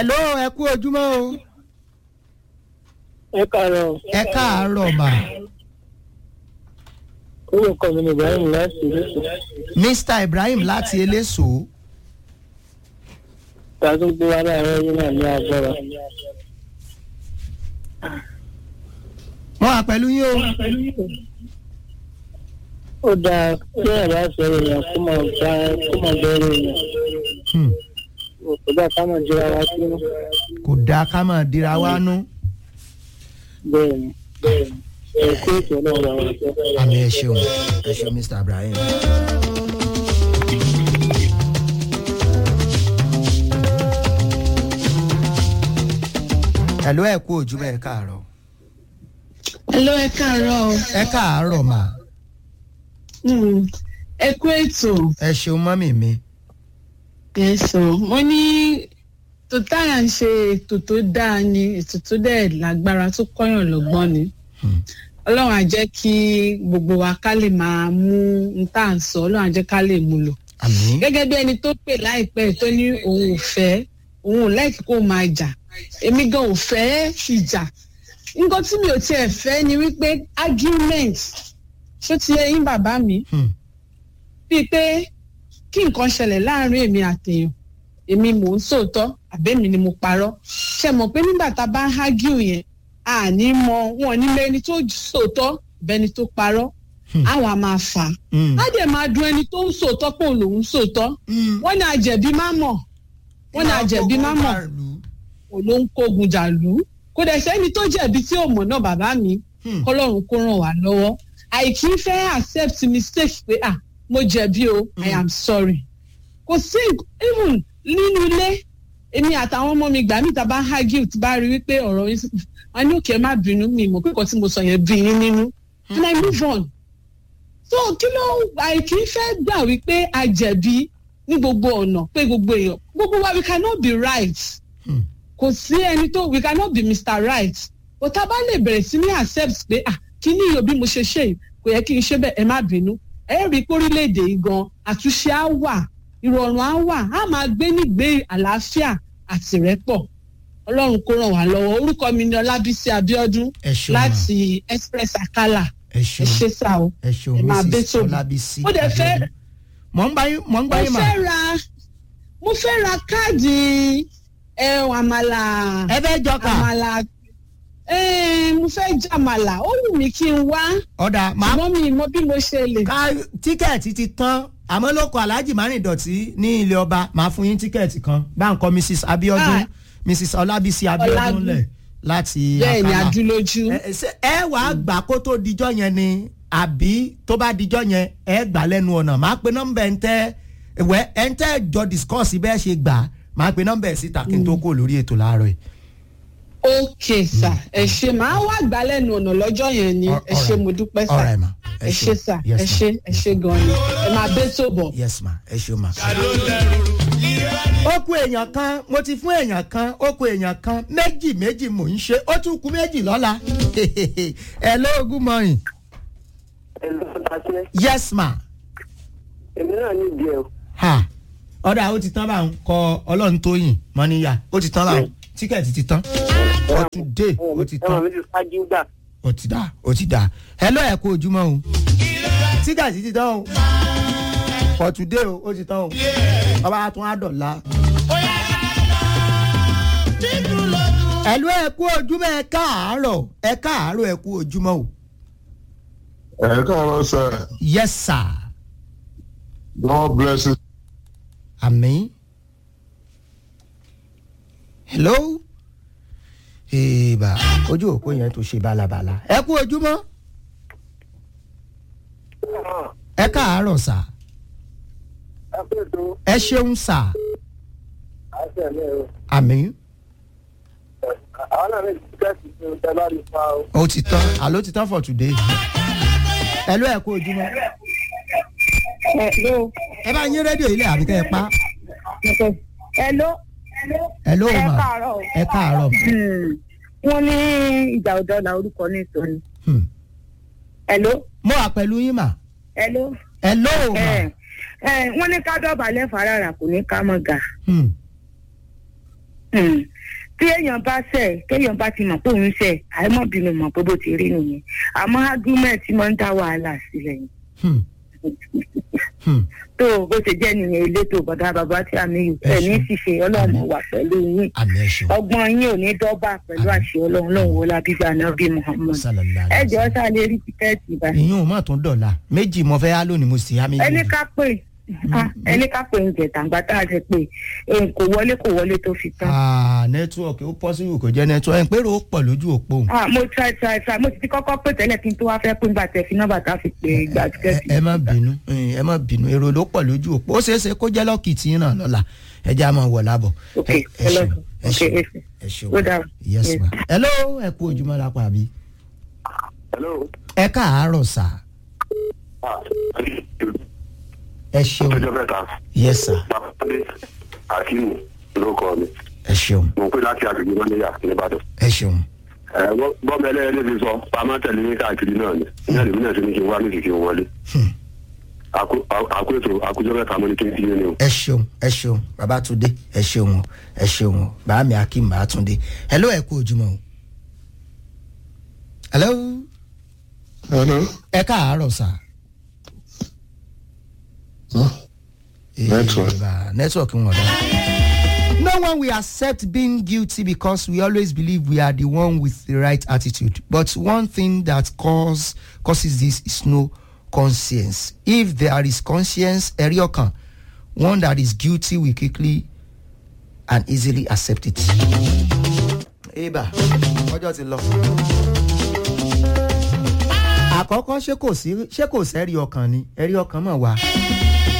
hello ẹ kú ojúmọ́ o ẹ káàárọ̀ ẹ káàárọ̀ mà orúkọ mi ni ibrahim láti ìlú mr ibrahim láti eléso ta tó gbé wá láàárọ̀ yìí náà ní agbára wọn wà pẹ̀lú yín o ó dáa kí ẹ bá sọ èèyàn kó máa bá kó máa bẹ̀rẹ̀ èèyàn Hmm, kò dáa ká máa jẹra wa sínú kò dáa ká máa dira wá nú bẹ́ẹ̀ ni ẹ kó ètò ọlọ́run àwọn ọ̀sẹ̀. àmì ẹ ṣeun ẹ ṣeun mr ibrahim. hello ẹ kú ojúmọ́ ẹ káàárọ̀ Hello, ẹ káàárọ̀ o. ẹ káàárọ̀ mà Hmm, ẹ kú ètò ẹ ṣeun mọ́mì mi ẹ̀sán. Mo ní tó táyà ń ṣe ètò tó dáa ni ètò tó dẹ̀ lágbára tó kọ́yàn lọ́gbọ́n ni. Ọlọ́run á jẹ́ kí gbogbo wa ká lè máa mú n tá à ń sọ Ọlọ́run á jẹ́ ká lè mú lò. àmì Gẹ́gẹ́ bí ẹni tó pè láìpẹ́ tó ní òun ò fẹ́ òun ò láìkí kó máa jà. Èmi gan ò fẹ́ ìjà. Nǹkan tí mi ò tiẹ̀ fẹ́ ni wípé argument ṣó ti yẹ yín bàbá mi Hmm, bíi pé kí nǹkan ṣẹlẹ̀ láàrin èmi àtèèyàn èmi mò ń sòótọ́ àbẹ́mi ni mo parọ́ ṣe mọ̀ pé nígbà tá a bá ń hágìl yẹn a ní mọ wọn ní lẹni tó sòótọ́ bẹni tó parọ́ Hmm. àwọn a máa fà á hmm, á dẹ̀ máa dun ẹni tó ń sòótọ́ pé òun lòún sòótọ́ hmm. wọ́n ní àjẹ̀bí má mọ̀ wọ́n ní àjẹ̀bí má mọ̀ òun ló ń kógun jà lù ú kò dẹ̀ sẹ́ni tó jẹ̀bi tí ò mọ̀ náà bàbá mi Hmm. kọlọ́run kó ràn wá lọ́wọ́ àìkí fẹ́ accept mistake pé ah mo jẹ̀bi o i am sorry kò sí even nínú ilé èmi àtàwọn ọmọ mi gbà mí ta bá argue ti bá rí wípé ọ̀rọ̀ yín wọn ní òkè má bínú mi mọ̀ pé nǹkan tí mo sọ yẹn bí yín nínú and i move on so kí ló àìkí fẹ́ gbà wípé a jẹ̀bi ní gbogbo ọ̀nà pé gbogbo èèyàn gbogbo wa we cannot be right Hmm. kò sí ẹni tó we cannot be mr right but tá a bá lè bẹ̀rẹ̀ sí ní accept pé ah kí ni iyo bí mo ṣe ṣe yìí kò yẹ kí n ṣe bẹ́ẹ̀ ẹ má bínú ẹ rí i pé orílẹ̀-èdè yìí gan àtúnṣe á wà ìrọ̀rùn á wà á máa gbé nígbé àlàáfíà àti rẹ́pọ̀ ọlọ́run kó ràn wá lọ́wọ́ orúkọ mi ni ọlábísí abiodun ẹ ṣeun mà láti express akala ẹ ẹ ṣeun ṣe sá o ẹ ṣeun ẹ máa bẹ́ mrs tóbi. ọlábísí Ó dẹ̀ fẹ́- Abíọ́dún. mọ̀ ń gbá yín mọ̀ ń gbá mo yín mà fẹ́ ra mo fẹ́ ra káàdì ẹ̀wọ̀n àmàlà ẹ fẹ́ jọkà àmàlà eh, mo fẹ́ jàmàlà ó wù mí kí n wá ọ̀dà màá ṣùgbọ́n mi mọ bí mo ṣe lè. ká tíkẹ́ẹ̀tì ti tán àmọ́ ló kọ aláàjì márìndọ̀tí ní ilé ọba máa fún yín tíkẹ́ẹ̀tì kan bá ń kọ mrs abiodun Ah. mrs ọlábísí abiodun Ọlábí. lẹ̀ láti bẹ́ẹ̀ ni Akala. adúlójú. ẹ ẹ ṣé ẹ wàá gbà kó tó dijọ́ yẹn ni àbí tó bá dijọ́ yẹn ẹ gbà lẹ́nu ọ̀nà máa pe nọ́mbà ẹ̀ ń tẹ́ ẹ̀wẹ́ ẹ̀ ń tẹ́ jọ discuss bẹ́ẹ̀ ṣe gbà máa pe nọ́mbà ẹ̀ síta kí n tó kó lórí ètò láàárọ̀ yìí. ok sà ẹ ṣe máa wá gbà lẹ́nu ọ̀nà lọ́jọ́ yẹn ni All- ẹ ṣe alright. mo dúpẹ́ sà Alright, ma. ẹ ṣe sà Yes, ẹ ma. ṣe ẹ ṣe gan ni ẹ máa bẹ́ tó bọ̀. yes ma ẹ ṣeun ma. ó kú èèyàn kan mo ti fún èèyàn kan ó kú èèyàn kan méjì méjì mò ń ṣe ó tún kú méjì lọ́la ẹ lóògùn mọ́rin ẹ̀lú ọ̀tàṣẹ́ yes ma èmi náà ní ìdí ẹ̀ ha ọ̀dà ó ti tán báwọn kọ ọlọ́run tó yìn mọ́níyà ó ti tán báwọn tíkẹ́ẹ̀tì ti tán for today ó ti ẹ̀wọ̀n tán mi ti ṣáájú gbà. ó ti dà ó ti dà ẹ lọ́ ẹ̀ kú ojúmọ́ o tíkẹ́ẹ̀tì ti tán o for today o ó ti tán o ọba tún á dọ̀la. ẹ̀lú ẹ̀ kú ojúmọ́ ẹ káàárọ̀ ẹ káàárọ̀ ẹ kú ojúmọ́ o. ẹ káàárọ̀ sir yes sir god bless you. àmì. hello. èèbà ojú òpó yẹn tó ṣe bálabàla ẹ kú ojúmọ́ ẹ káàárọ̀ sà ẹ pé tó ẹ ṣeun sà àṣẹ mi o àmì àwọn náà ní tíkẹ́ẹ̀tì tí o tẹ bá rí fa o. ó ti tán àló ti tán for today hello ẹ kú ojúmọ́ Hello. ẹ bá yín rédíò ilé àbíkẹ́ ẹ pa Hello. hello Ẹ ma káàárọ̀ o. ẹ káàárọ̀ ma. Hmm. Wọ́n ní ìjà ọ̀dọ́ la orúkọ ní ìsọ̀ni. Hmm. Hello. mo wà pẹ̀lú yín mà Hello. hello ma. Ẹ ẹ wọ́n ní ká dọ̀bálẹ̀ farara kò ní ká mọ̀ gà. Hmm. Hmm. tí èèyàn bá ṣẹ̀ kéèyàn bá ti mọ̀ pé òun ṣẹ̀ àìmọ̀bìnú mọ̀ pé bó ti rí nìyẹn àmọ́ argument máa ń dá wàhálà sílẹ̀ yìí Hmm. Hmm. tó bó ṣe jẹ́ nìyẹn elétò bọ̀dá bàbá tí a níyù Ẹ ẹ̀ ní ṣeun. ṣíṣe ọlọ́run wà pẹ̀lú yín àmì ẹ ṣeun. ọgbọ́n yín ò ní dọ́bà pẹ̀lú Àmín. àṣẹ ọlọ́run lọ́hùn wọlé abíbá náà bí muhammed Sallallahu ẹ alaihi jọ wasallam. sáré rí tíkẹ́ẹ̀tì báyìí ìyún mọ̀ tó ń dọ̀la méjì mo fẹ́ á lónìí mo sì á méjì. ẹni ká pè ah, ẹni ká pè ń jẹ tàǹgbà tá a ti pè é kò wọlé kò wọlé tó fi tán. Ah, nẹ́tíwọ̀kì ó pọ́sibú kò jẹ́ nẹ́tíwọ̀kì ẹ̀ ń pérò ó pọ̀ lójú òpó. Ah, mo try try try mo ti ti kọ́kọ́ pè tẹ́lẹ̀ kí n tó wá fẹ́ pín gbà tẹ̀ fi nọ́mbà tá a fi pè é gbà ẹ tíkẹ́ẹ̀tì. ẹ má bínú ẹ ẹ má bínú èrò ló pọ̀ lójú òpó ó ṣeé ṣe kó jẹ́ lọ́ọ̀kì tí ń ràn lọ́la ẹ já máa wọ̀ lábọ̀. ok ẹ ẹ lọ ṣeun ẹ ok ṣeun ẹ ṣe ẹ ṣeun ó dára. yes Yes. ma. hello ẹ kú ojúmọ́ lápá àbí. hello. ẹ káàárọ̀ sà ẹ ṣeun ọjọ́ mẹ́ta yes sir babatunde akimu ló kọ́ mi ẹ ṣeun mo pè láti agbègbè mọ́níyà nìbàdàn. ẹ ṣeun ẹ bọ́ọ̀mù ẹlẹ́yẹlé ti sọ pamọ́ tẹ̀lé ní káàkiri náà ni ní ẹ̀lẹ́mí náà ti ní kí n wá ní kìkì wọlé. Àkó- àkó ètò àkójọ mẹ́ta mo ní kí n fi yé ni o. ẹ ṣeun ẹ ṣeun babatunde ẹ ṣeun o ẹ ṣeun o bàámi akim bàátúndé hello ẹ kú ojúmọ́ o. hello hello. ẹ káàárọ̀ sà. Network. Eh, network wọn dá. No one will accept being guilty because we always believe we are the one with the right attitude. But one thing that cause, causes this is no conscience. If there is conscience, ẹ̀rí ọkàn, one that is guilty will quickly and easily accept it. Eba, ọjọ́ ti lọ. Àkọ́kọ́ ṣé kò sí ṣé kò sẹ́rí ọkàn ni ẹ̀rí ọkàn mọ̀ wá.